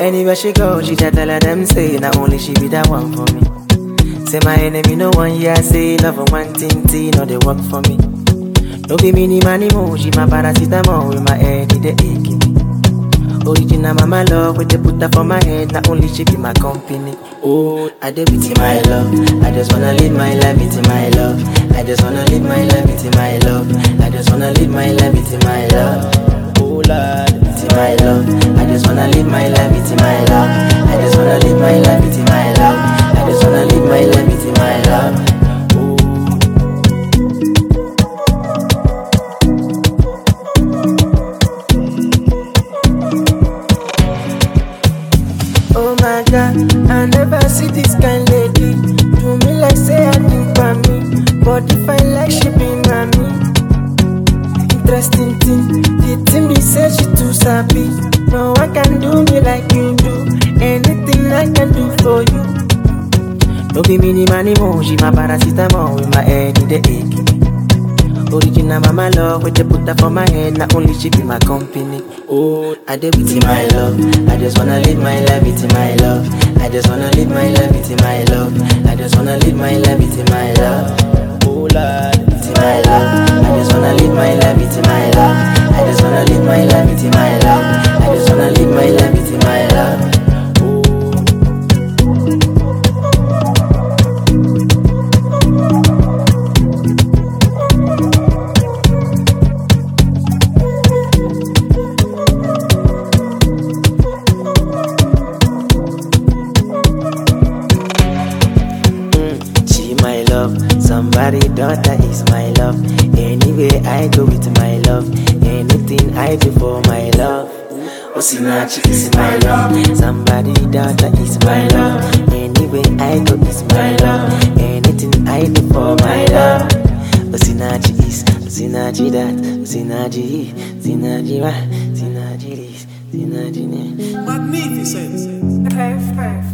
Anywhere she go, she just tell her them say, not only she be that one for me. Say my enemy no one year say love and one thing thing no they work for me. No be mini money moji my paracetamol with my head in the aching me. Original mama love with the put her for my head not only she be my company. Oh, I did with my love. I just wanna live my life with my love. I just wanna live my life with my love. I just wanna live my life with my love. Oh Lord, with my love. I just wanna live my life with my love. I just wanna live my life with my love. I just wanna live my life with my love. Oh my god, I never see this kind lady. Do me like say I think for me, but if I like she be mommy. Interesting thing, the thing be say she too sabi. No one can do me like you do. Anything I can do for you. No be mini money moji, my paracetamol with my head in the aching me. Original mama love, with the put her for my head, not only she be my company. Oh, I did with my love. I just wanna live my life with my love. I just wanna live my life with my love. I just wanna live my life with my love. Oh Lord, with my love. I just wanna live my life with my love. I just wanna live my life with my love. I just wanna live my life with my love. She my love, somebody daughter is my love. Anywhere I go with my love, anything I do for my love. Osinachi is my love, somebody daughter is my love. Anywhere I go is my love, anything I do for my love. Osinachi is, Osinachi that, Osinachi, Osinachi wa, Osinachi this, Osinachi ne. Magnificent. Perfect.